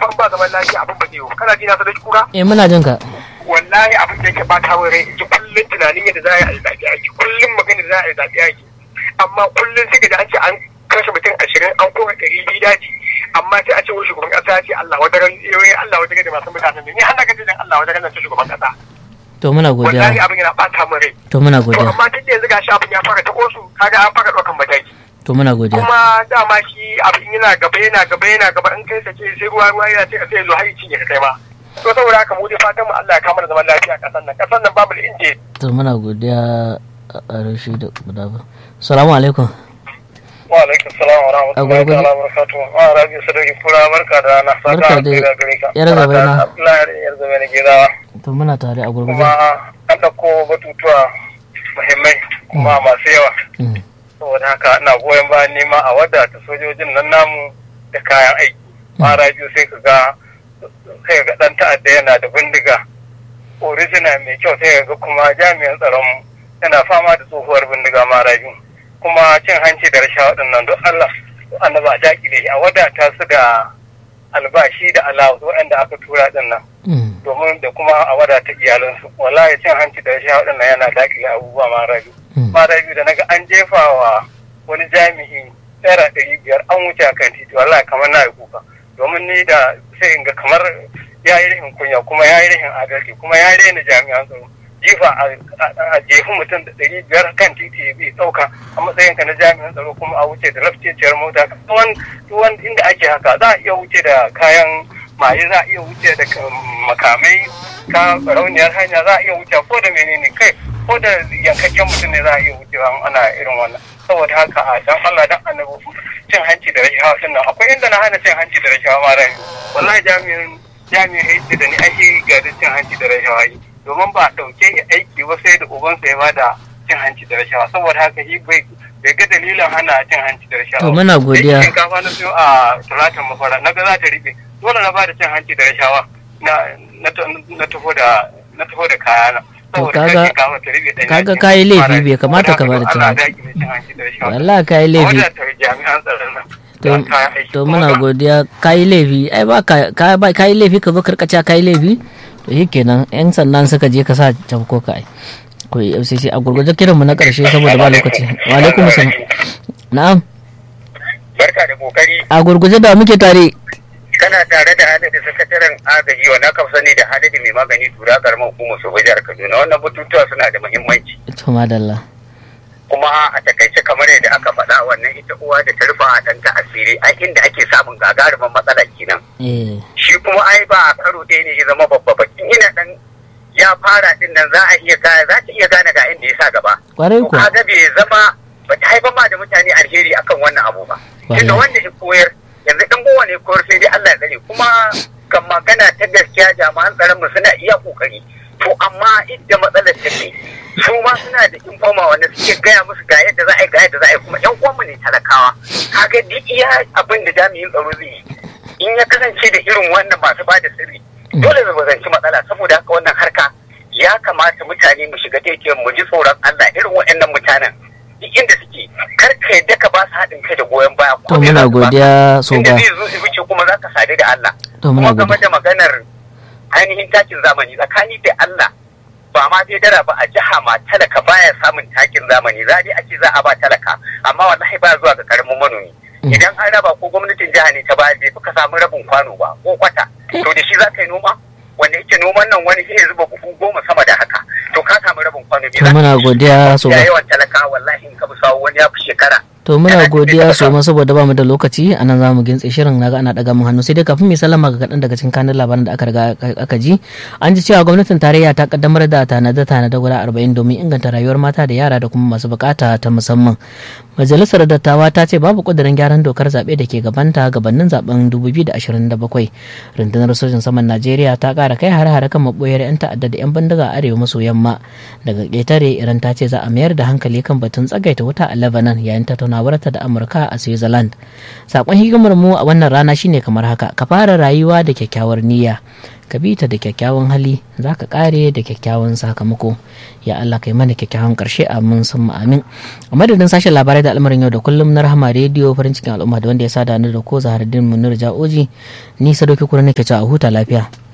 fa ba zaman lafiya abin ba zai yiwu kana ji na sadaki kura eh muna jin ka wallahi abin da yake bata wa rai ji kullum tunanin yadda za a yi zaɓe ake kullum magana da za a yi zaɓe ake amma kullum sai ga an ce an kashe mutum ashirin an kora ɗari biyu daji amma sai a ce wani shugaban ƙasa ya ce Allah wata ran yoyi Allah wata da masu mutanen ne ni har na gaji dan Allah wata ran nan ce shugaban ƙasa to muna wallahi godiya abin yana bata mu rai to muna to godiya amma tun da yanzu gashi abin ya fara ta kosu kaga an fara ɗaukan mataki to muna godiya kuma dama shi abin yana gaba yana gaba yana gaba in kai sake sai ruwa ruwa yana ce sai zo har cinye ka kai ma to saboda haka mu dai fatan mu Allah ya kama da zaman lafiya a ƙasar nan ƙasar nan babu da inje to muna godiya a rashi da guda ba salamu alaikum wa alaikum salam wa rahmatullahi gurguje. ta'ala wa barakatuh wa rabi sadauki kura barka da rana saka Barka dai. alkhairi gare ka Yar gaba na. Abdullahi yar gaba na gidawa to muna tare a gurguje kuma an ɗauko batutuwa muhimmai kuma masu yawa Mm. saboda haka ina goyon bayan nema a wadata sojojin nan namu da kayan aiki mara biyu sai ka ga sai ga dan ta'adda yana da bindiga original mai kyau sai ga kuma jami'an tsaron yana fama da tsohuwar bindiga mara biyu kuma cin hanci da rashawa waɗannan don Allah annaba a dakile shi a wadata su da albashi da alawu waɗanda aka tura ɗin nan Mm. domin da kuma a wadata iyalansu wallahi cin hanci da rashawa waɗannan yana dakile abubuwa mara biyu Mm. mara biyu da naga an jefa wa wani jami'i naira ɗari biyar an wuce a kan titi wallahi kamar na yi kuka domin ni da sai in ga kamar ya yi rahin kunya kuma ya yi rahin adalci kuma ya rena jami'an tsaro jifa a- a a jefi mutum da ɗari biyar kan titi ya bi ɗauka a matsayinka na jami'an tsaro kuma a wuce da lafceciyar mota tuwon tuwon inda ake haka za a iya wuce da kayan maye za a iya wuce da ka- makamai ka rauniyar hanya za a iya wuce ko da menene kai ko da yankakken mutum ne za a iya wucewa in ana irin wannan saboda haka a dan Allah dan annabi cin hanci da rashawa din nan akwai inda na hana cin hanci da rashawa ma rai wallahi jami'in jami'in aiki da ni aiki ga da cin hanci da rashawa yi domin ba a dauke shi aiki ba sai da ubansa ya bada cin hanci da rashawa saboda haka shi bai bai ga dalilin hana cin hanci da rashawa To, muna godiya. Da shinkafa na siyo a talatan mafara na ga za ta riɓe dole na bada cin hanci da rashawa na na na taho da na taho da kayana To, saboda kaga- kar shinkafa ta riɓe ɗanya kaga ce. kayi laifi, Fara- bai kamata ka saboda bada haka cin Allah hanci. ya daƙile cin hanci da rashawa. wallahi kai laifi Wadata jami'an tsaron nan to da kayan aiki. to Kuma muna ga- godiya kai laifi ai ba ka ka- ba kai laifi ka zo karkaca kai laifi to shikenan yan sannan suka je ka sa tafko ka ai ko FCC a gurguje kiranmu na karshe saboda ba lokaci wa alaikum salam na'am Barka da kokari a gurguje da muke tare kana tare da hadadi sakataren agaji wanda aka fi sani da hadadi mai magani tura karamar hukumar su jihar Kaduna wannan batutuwa suna da muhimmanci to madalla kuma a takaice kamar yadda aka faɗa wannan ita uwa da ta rufa a ɗanta asiri a inda ake samun gagarumin matsala kenan eh shi kuma ai ba a karo ɗaya ne ya zama babba ba in ina dan ya fara din nan za a iya gane za ta iya gane ga inda ya sa gaba kwarai to ko kaga bai zama ba ta haifar ma da mutane alheri akan wannan abu ba tunda Wallahi. wanda ya koyar yanzu dan gowa ne koyar sai dai Allah ya tsare kuma kan magana ta gaskiya jami'an tsaron mu suna iya kokari to amma inda matsalar take su ma suna da informa wanda suke gaya musu ga yadda za a yi ga yadda za a yi kuma yan uwanmu ne talakawa kaga duk iya abin da jami'in tsaro zai yi in ya kasance da irin wannan masu ba da sirri dole mu zanci matsala saboda haka wannan harka ya kamata mutane mu shiga daidai mu ji tsoron Allah irin waɗannan mutanen duk inda suke kar ka yadda ka ba su haɗin kai da goyon baya to ko me muna za su baka. godiya so inda ba zai zo su wuce kuma za ka sadu da Allah to muna kuma game godiya da maganar ainihin takin zamani tsakani da Allah ba ma dai dara ba a jiha ma talaka baya samun takin zamani za dai ake za a ba talaka amma wallahi ba zuwa ga karamin manomi Mm. idan an raba ko gwamnatin jiha ne ta ba bai fi ka samu rabin kwano ba ko kwata to da shi za ka yi noma wanda yake noman nan wani sai ya zuba buhu goma sama da haka to ka samu rabin kwano to muna godiya so ya ba yawan talaka wallahi in ka bi sawo wani ya fi shekara to muna Yana godiya cikin so ma saboda ba mu da lokaci a nan za mu gintse shirin naga ana daga mun hannu sai dai kafin mai sallama ga kaɗan daga cikin kanun labaran da aka riga aka ji an ji cewa gwamnatin tarayya ta kaddamar da tanada tanada guda arba'in domin inganta rayuwar mata da yara da kuma masu bukata ta musamman majalisar dattawa ta ce babu kudirin gyaran dokar zaɓe da ke gabanta gabanin zaben 2027 rundunar sojin saman najeriya ta ƙara kai har-hare kan maɓoyar 'yan ta'adda da 'yan bindiga a arewa maso yamma daga ƙetare iran ta ce za a mayar da hankali kan batun tsagaita wuta a lebanon yayin tattaunawarta da amurka a switzerland sakon hikimar mu a wannan rana shine kamar haka ka fara rayuwa da kyakkyawar niyya ka bi ta da kyakkyawan hali za ka kare da kyakkyawan sakamako ya Allah kai mana kyakkyawan karshe amin sun amin a madadin sashen labarai da al'amarin yau da kullum na rahama rediyo farin cikin al'umma da wanda ya sada ni da ko zahardin munir ja'oji ni sadoki kuma nake cewa a huta lafiya